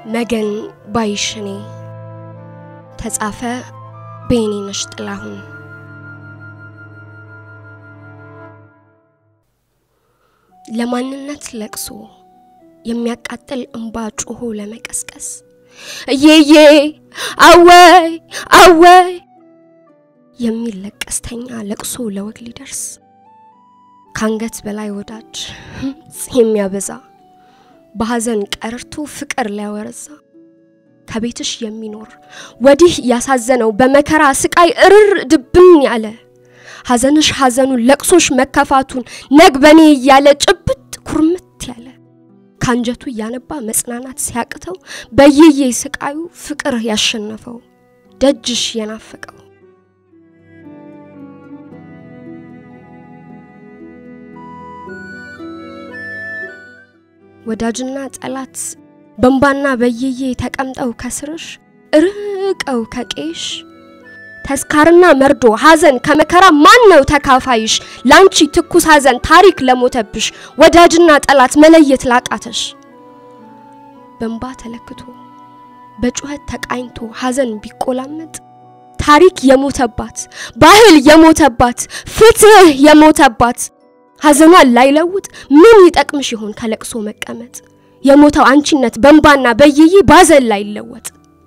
መገን ባይሽኔ ተጻፈ በየኔነሽ ጥላሁን። ለማንነት ለቅሶ የሚያቃጥል እንባ ጮሆ ለመቀስቀስ እየዬ አወይ አወይ የሚል ለቀስተኛ ለቅሶ ለወግ ሊደርስ ከአንገት በላይ ወዳጅ የሚያበዛ በሐዘን ቀርቶ ፍቅር ሊያወረዛ ከቤትሽ የሚኖር ወዲህ ያሳዘነው በመከራ ስቃይ እርር ድብን ያለ ሐዘንሽ ሐዘኑን ለቅሶሽ መከፋቱን ነግ በኔ እያለ ጭብጥ ኩርምት ያለ ከአንጀቱ እያነባ መጽናናት ሲያቅተው በየዬ ስቃዩ ፍቅር ያሸነፈው ደጅሽ የናፈቀው ወዳጅና ጠላት በንባና በየዬ ተቀምጠው ከስርሽ ርቀው ከቄሽ ተስካርና መርዶ ሐዘን ከመከራ ማን ነው ተካፋይሽ? ላንቺ ትኩስ ሐዘን ታሪክ ለሞተብሽ ወዳጅና ጠላት መለየት ላቃተሽ በንባ ተለክቶ በጩኸት ተቃኝቶ ሐዘን ቢቆላመጥ ታሪክ የሞተባት ባህል የሞተባት ፍትህ የሞተባት ሐዘኗን ላይለውጥ ምን ይጠቅምሽ ይሆን ከለቅሶ መቀመጥ? የሞተው አንቺነት በንባና በየዬ ባዘን ላይለወጥ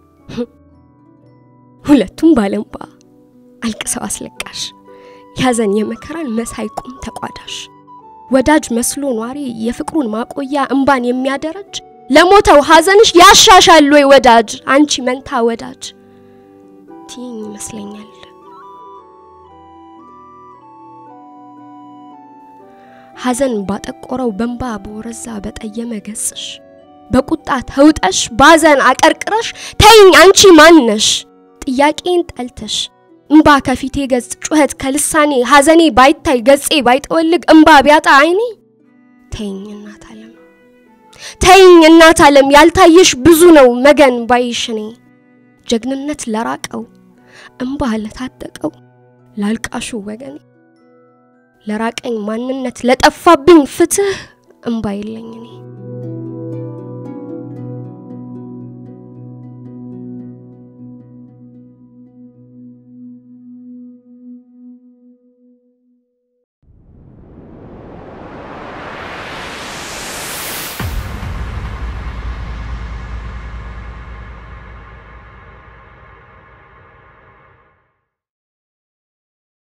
ሁለቱም ባለንባ አልቅሰው አስለቃሽ ያዘን የመከራን መሳይ ቁም ተቋዳሽ ወዳጅ መስሎ ኗሪ የፍቅሩን ማቆያ እንባን የሚያደረጅ ለሞተው ሐዘንሽ ያሻሻል ወይ ወዳጅ አንቺ መንታ ወዳጅ ትይኝ ይመስለኛል። ሐዘን ባጠቆረው በንባ በወረዛ በጠየመ ገጽሽ በቁጣ ተውጠሽ ባዘን አቀርቅረሽ ተይኝ አንቺ ማነሽ ጥያቄን ጠልተሽ እምባ ከፊቴ ገጽ ጩኸት ከልሳኔ ሐዘኔ ባይታይ ገጼ ባይጠወልግ እምባ ቢያጣ አይኔ ተይኝ እናት ዓለም ተይኝ እናት ዓለም ያልታየሽ ብዙ ነው መገን ባይሽኔ ጀግንነት ለራቀው እምባ ለታጠቀው ላልቃሹ ወገኔ ለራቀኝ ማንነት ለጠፋብኝ ፍትህ እምባ የለኝ እኔ